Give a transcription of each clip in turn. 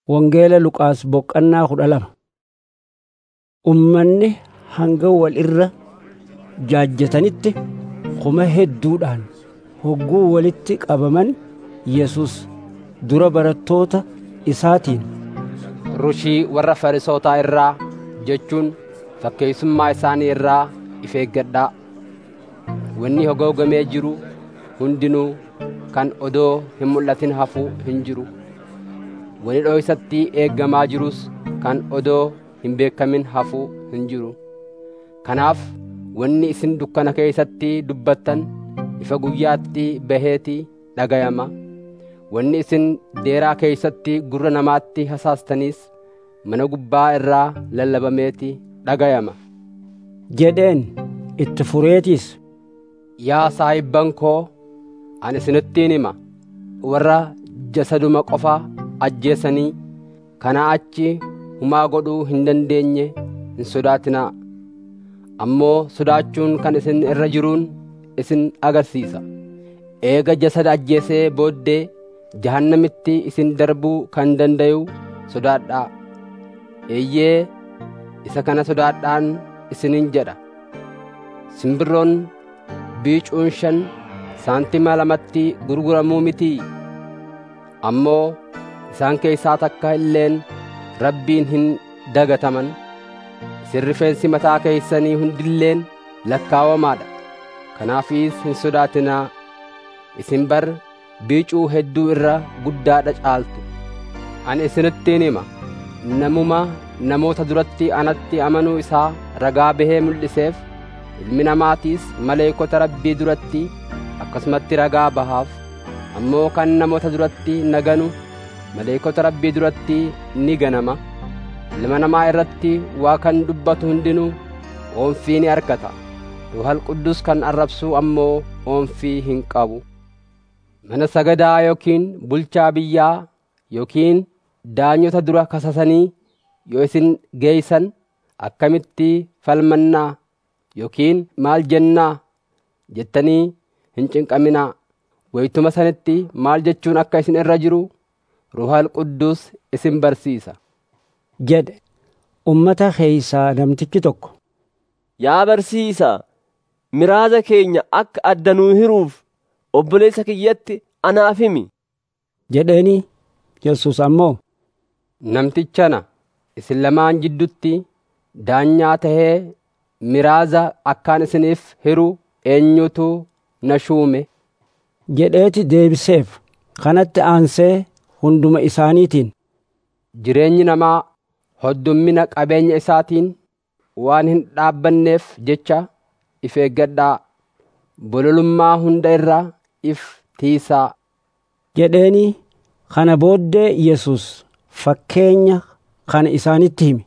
Wangeela Luqaas boqonnaa kudha lama. Ummanni hanga wal irra jaajjatanitti kuma hedduudhaan hogguu walitti qabaman Yesus dura barattoota isaatiin, Rushii warra Farisootaa irraa jechuun fakkeessummaa isaanii irraa if eeggadhaa. Wanni hogoogamee jiru hundinuu kan odoo hin mul'atin hafuu hin jiru. Wani dhoksatti eeggamaa jirus kan odoo hin beekamin hafuu hin jiru. Kanaaf wanni isin dukkana keessatti dubbattan ifa guyyaatti baheetii dhagayama. Wanni isin deeraa keessatti gurra namaatti hasaastanis mana gubbaa irraa lallabameeti dhagayama. jedheen itti fureetiis Yaa saahibban koo ani isinittiin hima warra jasaduma qofa ajjeesanii kanaa achi humaa godhuu hin dandeenye hin sodaatinaa. Ammoo sodaachuun kan isin irra jiruun isin agarsiisa. Eega jasada ajjeesee booddee jahannamitti isin darbuu kan dandayu sodaadhaa. Eeyyee isa kana sodaadhaan isiniin jedha. Simbirroon biicuun shan saantima lamatti gurguramuu mitii? Ammoo isaan keessaa takka illeen rabbiin hin dagataman. Isin rifeensi mataa keessanii hundilleen lakkaawamaadha. Kanaafis hin sodaatinaa. Isin bar biicuu hedduu irra guddaadha caaltu. Ani isinittiin hima. Namuma namoota duratti anatti amanuu isaa ragaa bahee mul'iseef ilmi namaatiis maleekota rabbii duratti akkasumatti ragaa bahaaf. Ammoo kan namoota duratti naganu maleekota rabbii duratti ni ganama. Ilma namaa irratti waa kan dubbatu hundinuu oomfii ni argata. Ruhal Quddus kan arrabsu ammoo oomfii hin qabu. Mana sagadaa yookiin bulchaa biyyaa yookiin daanyota dura kasasanii yoo isin geeysan akkamitti falmannaa yookiin maal jennaa jettanii hin cinqaminaa. Wayituma sanitti maal jechuun akka isin irra jiru Ruhal Quddus isin barsiisa. jedhe ummata keeysaa namtichi tokko Yaa barsiisaa, miraaza keenya akka addanuu hiruuf obboleessa kiyyatti anaaf himi. jedheeni Yesus ammoo Namtichana isin lamaan jiddutti daanyaa tahee miraaza akkaan isiniif hiru eenyutu na shuume. jedheeti deebiseef kanatti aansee hunduma isaaniitiin Jireenyi namaa hoddummina qabeenya isaatiin waan hin dhaabbanneef jecha if eeggadhaa. Bololummaa hunda irraa if tiisaa. jedheeni kana booddee Yesus fakkeenya kana isaanitti hime.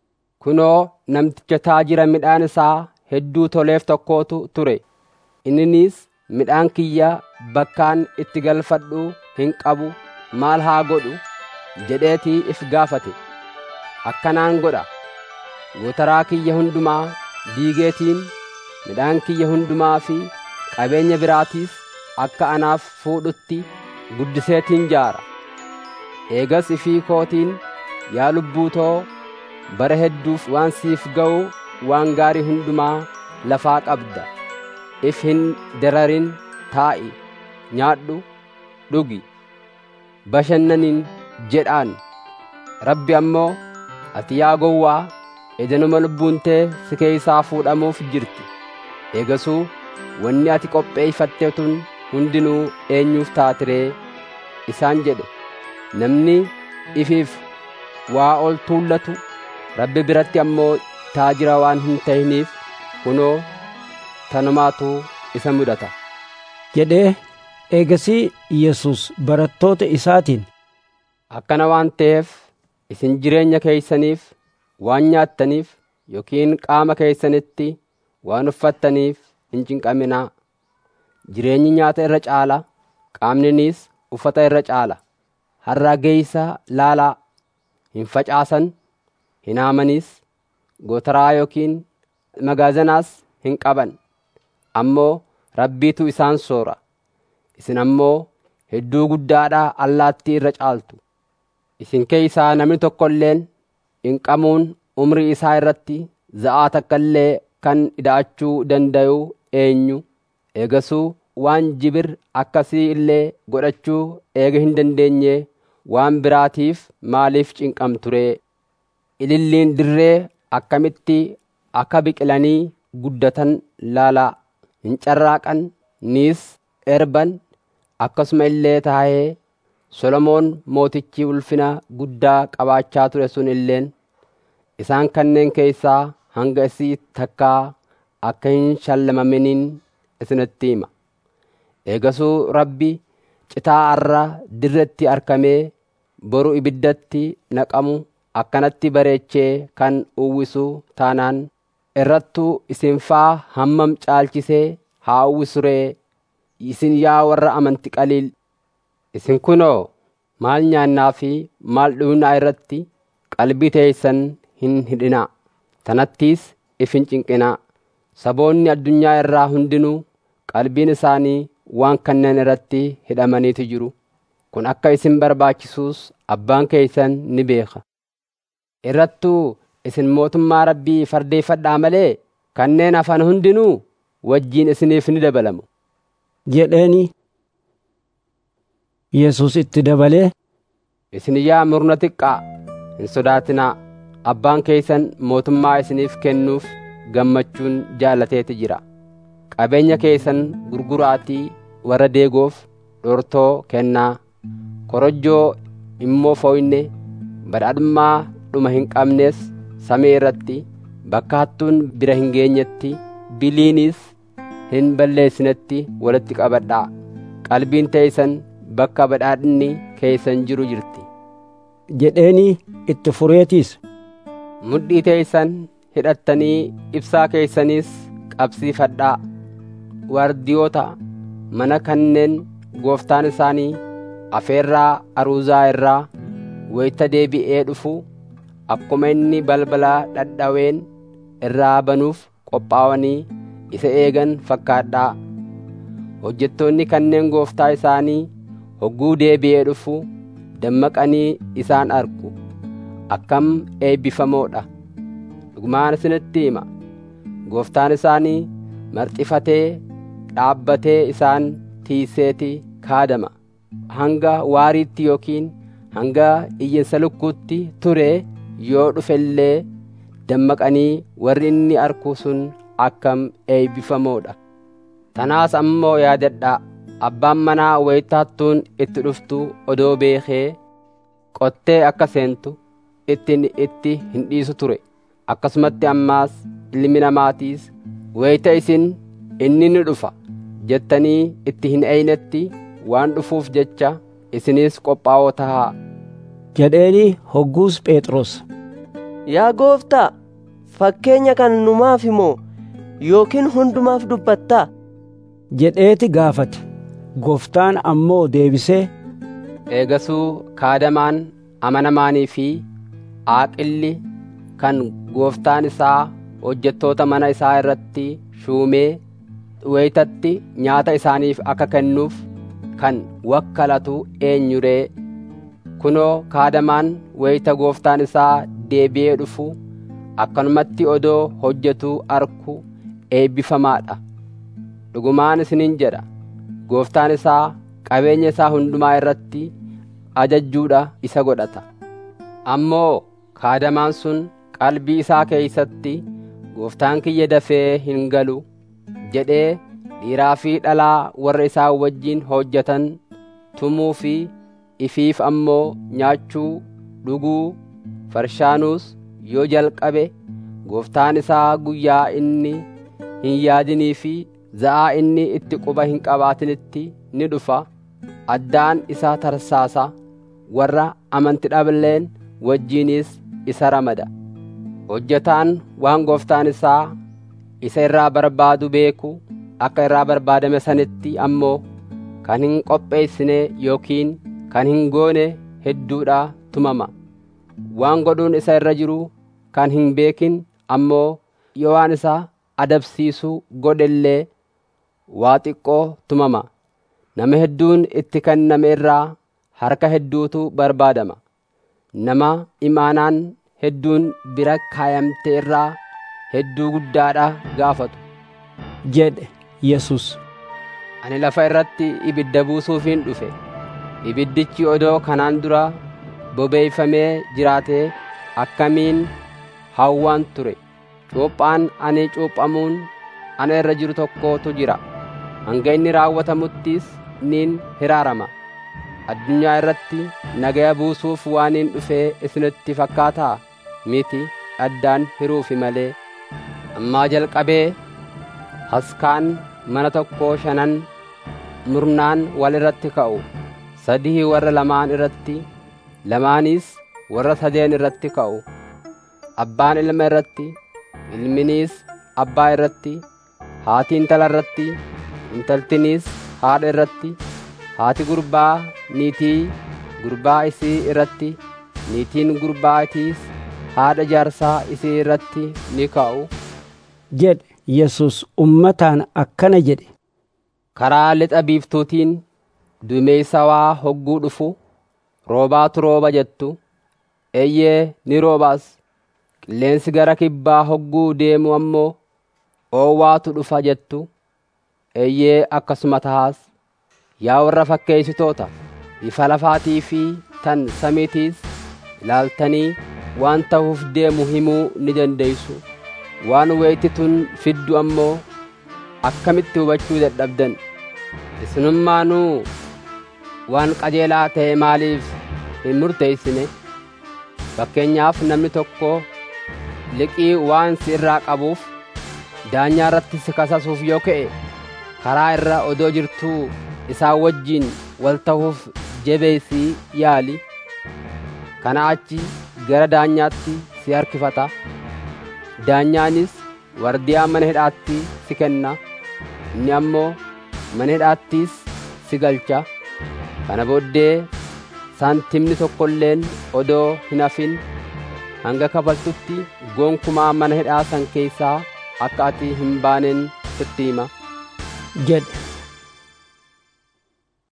Kunoo namticha taajira midhaan isaa hedduu toleef tokkootu ture. Inninis midhaan kiyya bakkaan itti galfadhu hin qabu maal haa godhu jedheetii if gaafate. Akkanaan godha. Gootaraa kiyya hundumaa diigeetiin midhaan kiyya hundumaa fi qabeenya biraatiis akka anaaf fuudhutti guddiseetiin jaara. Eegas ifii kootiin yaa lubbuu too bara hedduuf waan siif ga'u waan gaarii hundumaa lafaa qabda. If hin dararin taa'i, nyaadhu, dhugi, bashannanin jedhaan. Rabbi ammoo ati yaa gowwaa edanuma lubbuun tee si keeysaa fuudhamuuf jirti. Eegasuu wanni ati qopheeyfatte tun hundinuu eenyuuf taatiree isaan jedhe. Namni ifiif waa ol tuullatu Rabbi biratti ammoo taajira waan hin ta'iniif kunoo tanumaatu isa mudata. jedhee eegasii Yesus barattoota isaatiin Akkana waan ta'eef isin jireenya keeysaniif waan nyaattaniif yookiin qaama keeysanitti waan uffattaniif hin cinqaminaa. Jireenyi nyaata irra caala, qaamninis uffata irra caala. Harraa geeysa laalaa hin facaasan, hin haamanis, gootaraa yookiin magaazanaas hin qaban. Ammoo rabbiitu isaan soora. Isin ammoo hedduu guddaadhaa allaattii irra caaltu. isin keeysaa namni tokko illeen hinqamuun umrii isaa irratti za'aa takka illee kan ida'achuu dandayu eenyu eegasuu waan jibir akkasii illee godhachuu eega hin dandeenye waan biraatiif maaliif cinqamturee ililliin dirree akkamitti akka biqilanii guddatan laalaa hin carraaqan niis erban akkasuma illee taa'ee solomoon mootichi ulfina guddaa qabaachaa ture sun illeen isaan kanneen keessaa hanga isii takkaa akka hin shallamaminiin isinitti hima eegasuu rabbi citaa arra dirretti argamee boru ibiddatti naqamu akkanatti bareechee kan uwwisu taanaan irrattuu isin faa hammam caalchisee haa uwwisuree isin yaa warra amanti qaliil isin kunoo maal nyaannaa fi maal dhugnaa irratti qalbii teeysan hin hidhinaa tanattiis if hin cinqinaa saboonni addunyaa irraa hundinuu qalbiin isaanii waan kanneen irratti hidhamaniitu jiru kun akka isin barbaachisuus abbaan keeysan ni beeka irrattuu isin mootummaa rabbii fardeeffadhaa malee kanneen hafan hundinuu wajjiin isiniif ni dabalamu jedheeni Yesus itti dabalee isin yaa murna xiqqaa hin sodaatinaa abbaan keeysan mootummaa isiniif kennuuf gammachuun jaalateeti jira qabeenya keeysan gurguraatii warra deegoof dhortoo kennaa korojjoo immoo fooyne badhaadhummaa dhuma hin qabnes samii irratti bakka hattuun bira hin geenyetti biliinis hin balleessinetti walitti qabadhaa qalbiin teeysan bakka badhaadhinni keeysan jiru jirti jedheeni itti fureetiis mudhii teeysan hidhattanii ibsaa keeysaniis qabsiifadhaa waardiyoota mana kanneen gooftaan isaanii afeerraa aruuzaa irraa wayita deebi'ee dhufu akkuma inni balbalaa dhadhaween irraa banuuf qophaa'anii isa eegan fakkaadhaa hojjettoonni kanneen gooftaa isaanii hogguu deebi'ee dhufu dammaqanii isaan argu akkam eebbifamoodha dhugumaan isinitti hima gooftaan isaanii marxifatee dhaabbatee isaan tiiseeti kaadama hanga waariitti yookiin hanga iyyinsa lukkuutti ture yoo dhufe illee dammaqanii warri inni arku sun akkam eebbifamoodha tanaas ammoo yaadadhaa abbaan manaa wayita hattuun itti dhuftu odoo beekee qottee akka seentu ittiin itti hin dhiisu ture akkasumatti ammaas ilmi namaatiis wayita isin inni ni dhufa jettanii itti hin eeynetti waan dhufuuf jecha isinis qophaa'oo tahaa jedheeni hogguus Phexros Yaa gooftaa, fakkeenya kana numaaf himoo yookiin hundumaaf dubbattaa? jedheeti gaafate gooftaan ammoo deebisee eegasuu kaadamaan amanamaanii fi aaqilli kan gooftaan isaa hojjettoota mana isaa irratti shuumee wayitatti nyaata isaaniif akka kennuuf kan wakkalatu eenyuree kunoo kaadamaan wayita gooftaan isaa deebi'ee dhufu akkanumatti odoo hojjetu arku eebbifamaadha dhugumaan isiniin jedha gooftaan isaa qabeenya isaa hundumaa irratti ajajjuudha isa godhata ammoo kaadamaan sun qalbii isaa keeysatti gooftaan kiyya dafee hin galu jedhee dhiiraa fi dhalaa warra isaa wajjiin hojjetan tumuu fi ifiif ammoo nyaachuu dhuguu farshaanuus yoo jalqabe gooftaan isaa guyyaa inni hin yaadinii fi za'aa inni itti quba hin qabaatinitti ni dhufa addaan isaa tarsaasa warra amanti dhaballeen wajjiinis isa ramada hojjetaan waan gooftaan isaa isa irraa barbaadu beeku akka irraa barbaadame sanitti ammoo kan hin qopheessine yookiin kan hin goone hedduudha tumama waan godhuun isa irra jiru kan hin beekin ammoo yoo waan isa adabsiisu godhellee waa xiqqoo tumama nama hedduun itti kenname irraa harka hedduutu barbaadama nama imaanaan hedduun bira kaayamte irraa hedduu guddaadha gaafatu jedhe Yesus. ani lafa irratti ibidda buusuufiin dhufe ibiddichi odoo kanaan dura bobeeyfamee jiraatee akkamiin hawwaan ture cuuphaan ani cuuphamuun ana irra jiru tokkotu jira hanga inni raawwatamuttis niin hiraarama addunyaa irratti nagaya buusuuf waaniin dhufee isinitti fakkaataa miti addaan hiruufi malee ammaa jalqabee haskaan mana tokkoo shanan murnaan wal irratti ka'u sadii warra lamaan irratti lamaanis warra sadeen irratti ka'u abbaan ilma irratti ilminiis abbaa irratti haati intala irratti intaltiniis haadha irratti haati gurbaa niitii gurbaa isii irratti niitiin gurbaatiis haadha jaarsaa isii irratti ni ka'u jedhe Yesus ummataan akkana jedhe. karaa lixa biiftuutiin duumessawaa hogguu dhufu roobaatu rooba jettu eeyyee ni roobaas qilleensi gara kibbaa hogguu deemu ammoo oowwaatu dhufa jettu eeyyee akkasuma tahaas yaa warra fakkeessitoota ifa lafaatii fi tan samiitiis ilaaltanii waan ta'uuf deemu himuu ni dandeeysu waan weeytituun fiddu ammoo akkamitti hubachuu dadhabdan isinummaanuu waan qajeelaa ta'e maaliif hin murteeysine fakkeenyaaf namni tokko liqii waan si irraa qabuuf daanyaa irratti si kasasuuf yoo ka'e karaa irra odoo jirtuu isaa wajjiin wal ta'uuf jabeessii yaali kana achi gara daanyaatti si harkifata daanyaanis wardiyaa mana hidhaatti si kenna inni ammoo mana hidhaattis si galcha kana booddee saantimni tokkolleen odoo hin hafin hanga kafaltutti gonkumaa mana hidhaa san keessaa akka ati hin baaneen sitti hima jedhe